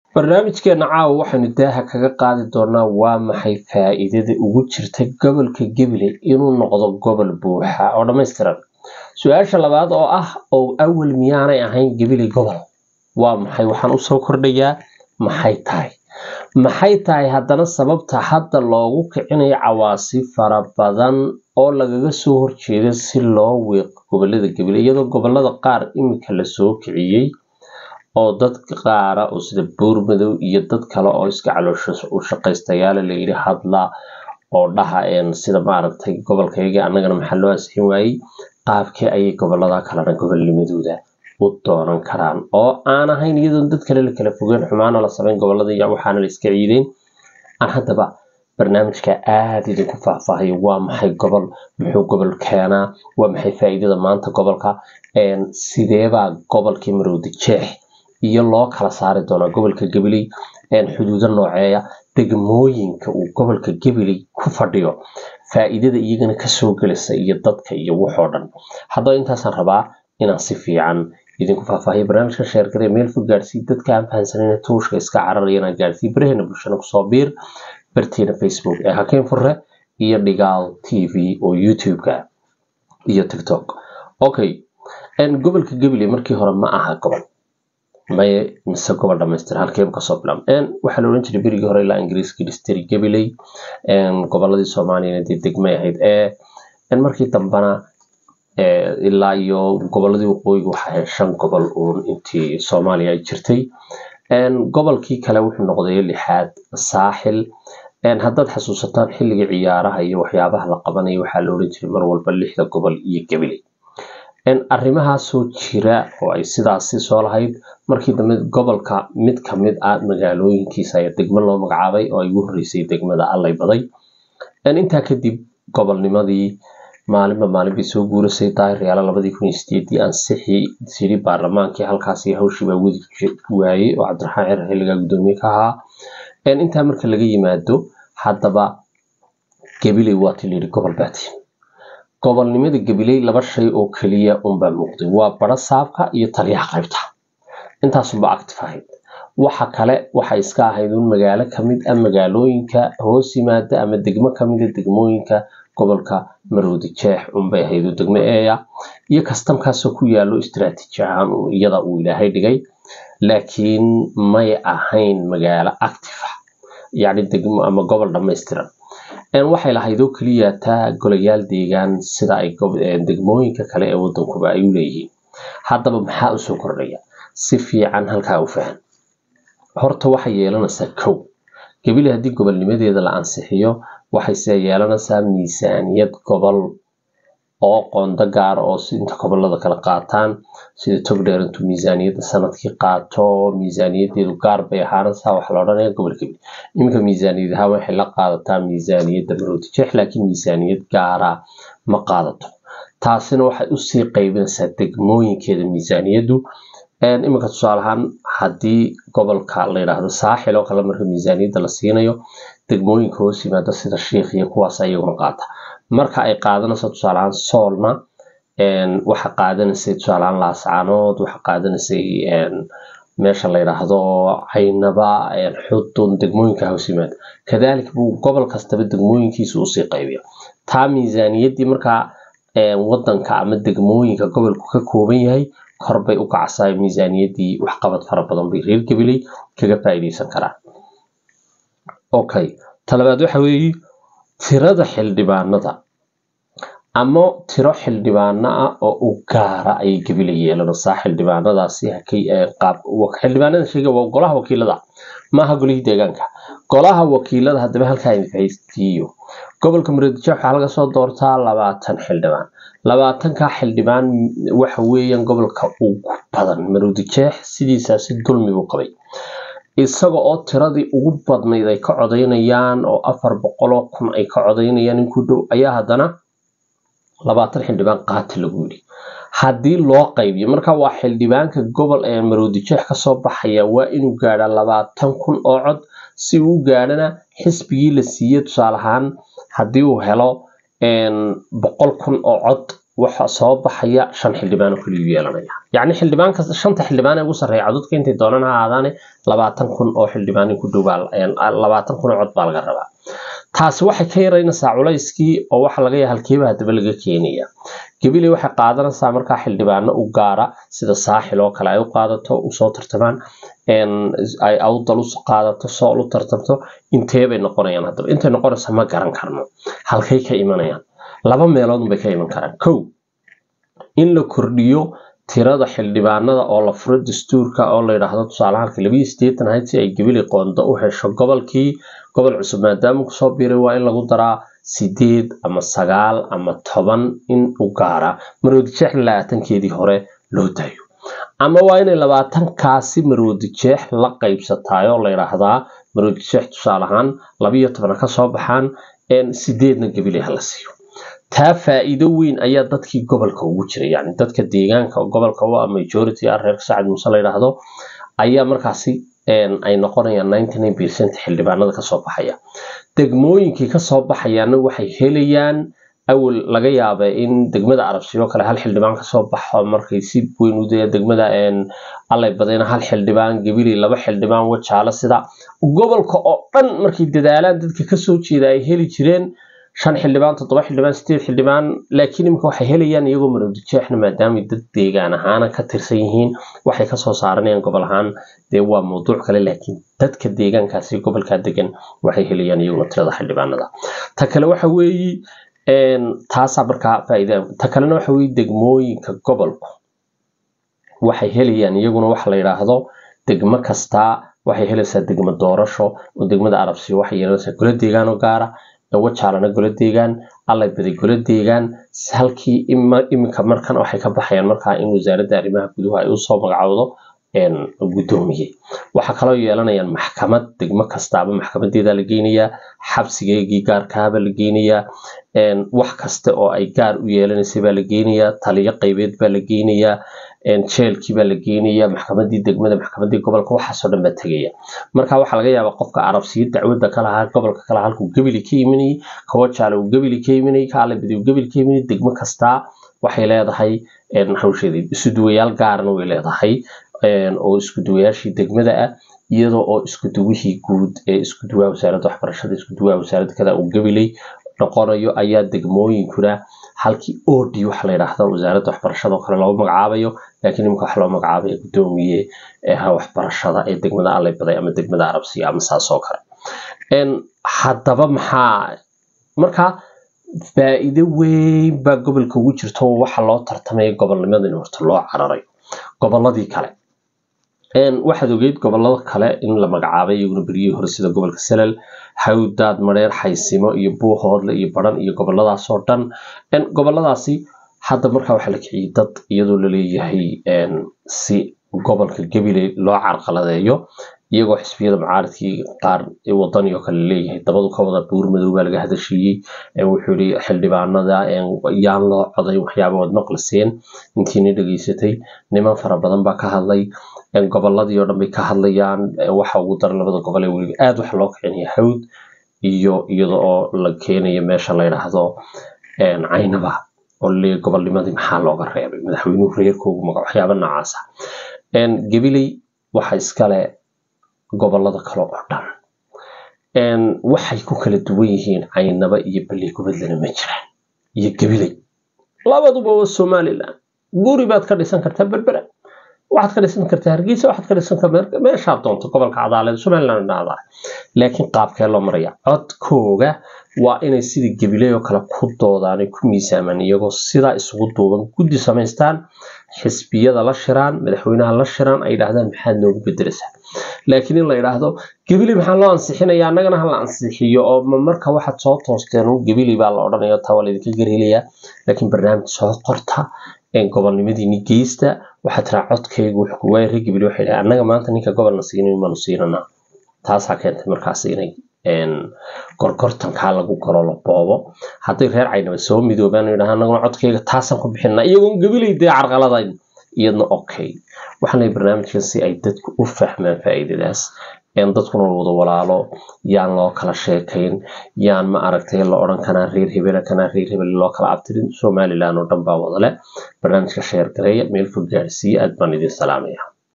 barnaamijkeena caawa waxaynu daaha kaga qaadi doonaa waa maxay faa-iidada ugu jirta gobolka gabiley inuu noqdo gobol buuxa oo dhammaystiran su-aasha labaad oo ah oo awal miyaanay ahayn gabiley gobol waa maxay waxaan usoo kordhayaa maxay tahay maxay tahay haddana sababta hadda loogu kicinayo cawaasi fara badan oo lagaga soo horjeeda si loo wiiqo gobolada gabiley iyadoo gobolada qaar imika lasoo kiciyey oo dadka qaara oo sida buurmadow iyo dad kale oo iska caloosho u shaqaystayaala layidhi hadla oo dhaha sida maaragtay gobolkayga annagana maxaa loo ansixin waayey qaabkee ayay gobolada kalena gobolnimadooda u doonan karaan oo aan ahayn iyadoon dad kale la kala fogeen xumaana la samayn gobolada iyo waxaana la iska ciideen aan haddaba barnaamijka aada idinku faahfaahayo waa maxay gobol muxuu gobol keenaa waa maxay faa-iidada maanta gobolka sideebaa gobolkii marowda jeex iyo loo kala saari doonaa gobolka gabiley xuduudo nooceeya degmooyinka uu gobolka gabiley ku fadhiyo faa-iidada iyagana kasoo gelisa iyo dadka iyo waxoo dhan haddaba intaasaan rabaa inaan si fiican idinku faahfaahiyo barnaamijka sheergaree meel fog gaarsii dadka aan fahansanayna tuushka iska cararaya inaan gaarsii baraheena bulshana kusoo biir barteena facebook ee hakeen furre iyo dhigaal t v oo youtube-ka iyo tiktok okay gobolka gabiley markii hore ma aha gobol maye mise gobol dhamaystir halkeebu kasoo bilaab waxaa la odhan jiray berigii hore ilaa ingiriiskii dhistiri gabiley goboladii soomaaliyana dee degmay ahayd ee markii dambana ilaa iyo goboladii waqooyiga waxaa ahayd shan gobol uun intii soomaaliya ay jirtay gobolkii kale wuxuu noqday lixaad saaxil haddaad xasuusataan xilliga ciyaaraha iyo waxyaabaha la qabanayo waxaa la odhan jiray mar walba lixda gobol iyo gabiley arrimahaasoo jira oo ay sidaasi soo lahayd markii dambe gobolka mid kamid ah magaalooyinkiisa ayaa degmo loo magacaabay oo ay ugu horreysay degmada allay baday intaa kadib gobolnimadii maalinba maalin bay soo guurasay daahiryaala labadii kun iyo sideedii ansixii siri baarlamaankii halkaasi hawshii baa wadi waayey oo cabdiraxmaan cirar xilligaa guddoomiye ka ahaa intaa marka laga yimaado haddaba gabiley waati layidhi gobol baati gobolnimada gabiley laba shay oo keliya unbaa muuqday waa baro saabka iyo taliyaha qaybta intaasunba active ahayd waxa kale waxa iska ahayd un magaalo kamid ah magaalooyinka hoos yimaada ama degmo kamid a degmooyinka gobolka marowdi jeex unbay ahayd oo degmo eeya iyo kastamkaasoo ku yaalo istaraatiiji ahaan iyada uu ilaahay dhigay laakiin may ahayn magaalo active ah yacni degmo ama gobol dhammaystiran waxay lahayd oo keliya taa golayaal deegaan sida ay degmooyinka kale ee wadankuba ay u leeyihiin haddaba maxaa usoo kordhaya si fiican halkaa u fahan horta waxay yeelanaysaa kow gabile haddii gobolnimadeeda la ansixiyo waxayse yeelanaysaa miisaaniyad gobol oo qondo gaara oo inta gobolada kala qaataan sida togdheer intuu miisaaniyadda sanadkii qaato miisaaniyadeedu gaar bay ahaanaysaa waxa la odhanaya gobol gabil iminka miisaaniyad ahaan waxay la qaadataa miisaaniyadda maroodi jeex laakiin miisaaniyad gaara ma qaadato taasina waxay usii qaybinaysaa degmooyinkeeda miisaaniyaddu iminka tusaale ahaan haddii gobolka la yidhaahdo saaxil oo kale marka miisaaniyadda la siinayo degmooyinka hoos yimaada sida shiikh iyo kuwaas ayaguna qaata marka ay qaadanayso tusaale ahaan soolna waxa qaadanaysay tusaale ahaan laascaanood waxa qaadanaysay meesha la yidhaahdo caynaba xudun degmooyinka hoos yimaada kadaalika buu gobol kastaba degmooyinkiisa usii qaybiya taa miisaaniyaddii markaa wadanka ama degmooyinka gobolku ka kooban yahay korbay u kacsaa miisaaniyaddii waxqabad fara badan bay reer gabiley kaga faa'iideysan karaan okay talabaad waxa weeye tirada xildhibaanada ama tiro xildhibaano ah oo u gaara ayay gabila yeelanaysaa xildhibaanadaasi xildhibaanada sheega waa golaha wakiilada maaha golihii deegaanka golaha wakiilada haddaba halkaa infaystiyo gobolka muradije waxaa laga soo doortaa labaatan xildhibaan labaatanka xildhibaan waxa weeyaan gobolka ugu badan marudijeex sidiisaasi dulmi buu qabay isaga oo tiradii ugu badnayd ay ka codaynayaan oo afar boqoloo kun ay ka codaynayaan in ku dhow ayaa haddana labaatan xildhibaan qaati lagu yidhi haddii loo qaybiyo marka waa xildhibaanka gobol ee maroodijeex kasoo baxaya waa inuu gaadhaa labaatan kun oo cod si uu gaadhana xisbigii la siiyey tusaale ahaan haddii uu helo boqol kun oo cod waxa soo baxaya shan xildhibaan oo keliyu yeelanaya yacni xildhibaan kasta shanta xildhibaan ee ugu sarreeya codadka intay doonaan ha ahaadaane labaatan kun oo xildhibaan ku dhow labaatan kun oo cod baa laga rabaa taasi waxay ka yaraynaysaa culayskii oo waxa laga yahay halkiiba haddaba laga keenaya gabiley waxay qaadanaysaa markaa xildhibaano u gaara sida saaxil oo kale ay u qaadato usoo tartamaan ay awdal u qaadato sool u tartamto inteebay noqonayaan haddaba intay noqonaysa ma garan karno halkay ka imanayaan laba meelood bay ka iman karaan kow in la kordhiyo tirada xildhibaanada oo la furo dastuurka oo la yidhaahdo tusaale halka labiyo sideetan ahayd si ay gabili qoonda u hesho gobolkii gobol cusub maadaama kusoo biiray waa in lagu daraa sideed ama sagaal ama toban in u gaara maroodijeex labaatankeedii hore loo daayo ama waa inay labaatankaasi maroodijeex la qaybsataay oo la yidhaahdaa maroodijeex tusaale ahaan labiyo tobana kasoo baxaan sideedna gabili hala siiyo taa faa-iido weyn ayaa dadkii gobolka ugu jiray yani dadka deegaanka gobolka u ah majority ah reerka sacad muuse la yidhaahdo ayaa markaasi ay noqonayaan ninety nine percent xildhibaanada kasoo baxaya degmooyinkii kasoo baxayaana waxay helayaan awal laga yaaba in degmada arabsiyo kale hal xildhibaan kasoo baxo markay si weyn u daya degmada allay badayna hal xildhibaan gabili laba xildhibaan wajaalo sida gobolka oo dhan markay dadaalaan dadka kasoo jeeda ay heli jireen shan xildhibaan toddoba xildhibaan sideed xildhibaan laakiin iminka waxay helayaan iyagoo maroodijeexna maadaamay dad deegaan ahaana ka tirsan yihiin waxay kasoo saaranayaan gobol ahaan dee waa mawduuc kale laakiin dadka deegaankaasi gobolkaa degan waxay helayaan iyaguna tirada xildhibaanada ta kale waxa weeye taasaa markaa faa'iida ta kalena waxa weeye degmooyinka gobolku waxay helayaan iyaguna waxa la yidhaahdo degmo kastaa waxay helaysaa degmo doorasho oo degmada arabsiyo waxay yeelanaysaa golo deegaan oo gaara wajaalana golo deegaan allay baday golo deegaan halkii iminka markan waxay ka baxayaan markaa in wasaaradda arrimaha guduhu ay usoo magacowdo guddoomiye waxaa kaloo yeelanayaan maxkamad degmo kastaaba maxkamadeeda la geynayaa xabsigeegii gaarkaaba la geynayaa wax kasta oo ay gaar u yeelanaysay baa la geynayaa taliyo qaybeed baa la geynayaa jeelkii baa la geynayaa maxkamadii degmada maxkamadii gobolka waxaasoo dhan baa tegaya marka waxaa laga yaabaa qofka arabsiyo dacwadda ka lahaa gobolka kale halkuu gebili ka imanayay kawajaale uu gebili ka imanayay kaalabadi uu gebili ka imanayay degmo kastaa waxay leedahay hawsheedii isuduwayaal gaarna way leedahay oo iskuduwayaashii degmada ah iyadoo oo iskuduwihii guud ee iskuduwaha wasaaradda waxbarashada iskuduwaha wasaaradda kada uu gabilay noqonayo ayaa degmooyinkuna halkii odi waxa la yidhaahdo wasaaradda waxbarashada oo kale loogu magacaabayo laakiin imika wax loo magacaabaya guddoomiye waxbarashada ee degmada allay baday ama degmada arabsiya ama saas oo kale haddaba maxaa markaa faa-iido weyn baa gobolka ugu jirto waxa loo tartamaya gobolnimada in horta loo cararayo goboladii kale waxaad ogeyd gobolada kale in la magacaabay iyaguna beryihii hore sida gobolka salal hawdaad mareer xaysimo iyo buuhoodle iyo baran iyo goboladaasoo dhan goboladaasi hadda markaa waxaa la kiciyey dad iyadoo laleeyahay si gobolka gabiley loo carqaladeeyo iyagoo xisbiyada mucaaridkii qaar wadani oo kale leeyahay dabadu ka wada buur madow baa laga hadashiiyey wuxuu yidhi xildhibaanada yaan loo coday waxyaaba waad maqliseen intiina dhegeysatay niman fara badan baa ka hadlay goboladii oo dhan bay ka hadlayaan waxa ugu daran labada gobol ee weliba aada waxa loo kicinaya hawd iyo iyada oo la keenayo meesha la yidhaahdo caynaba oo laleeyahy gobolnimadii maxaa looga reebay madaxweynuhu reerkoogu maga waxyaaba noocaasa gabiley waxa iskale gobolada kale oo dhan waxay ku kala duwan yihiin caynaba iyo balley gubadlana ma jiraan iyo gabiley labaduba waa somalilan guri baad ka dhisan kartaa berbera waxaad ka dhisan kartaa hargeysa waxaad ka dhisan kartaa meeshaad doonto gobolka cadaaleed somaliland dhacdaa laakiin qaabkee loo maraya codkooga waa inay sidii gabiley oo kale ku doodaan ay ku miisaamaan iyagoo sidaa isugu duuban guddi samaystaan xisbiyada la shiraan madaxweynaha la shiraan ay yidhaahdaan maxaad noogu bedelaysaa laakiin in la yidhaahdo gabiley maxaa loo ansixinaya annagana ha la ansixiyo oo marka waxaad soo toosteen gabiley baa la odhanaya taa waa laydinka garhelayaa laakiin barnaamij soo qorta gobolnimadiini geysta waxaa tiraa codkaygu waay reer gabiley waxay dhahay annaga maanta ninka gobolna siinin maanu siinanaa taasaa keentay markaas inay gorgortankaa lagu galo la boobo hadday reer caynaba soo midoobaan yidhaha annaguna codkayga taasaan ku bixinaa iyagoon gabiley dee carqaladayn iyadna okay waxaana barnaamijkan si ay dadku u fahmaan faa'iidadaas dadkuna wada walaalo yaan loo kala sheekayn yaan ma aragtay la odhan kanaa reer hebela kanaa reer hebel loo kala abtirin somalilan oo dhan baa wadale barnaamijka sheer gareeya meel fog gaadhsiiya aad baan idin salaamaya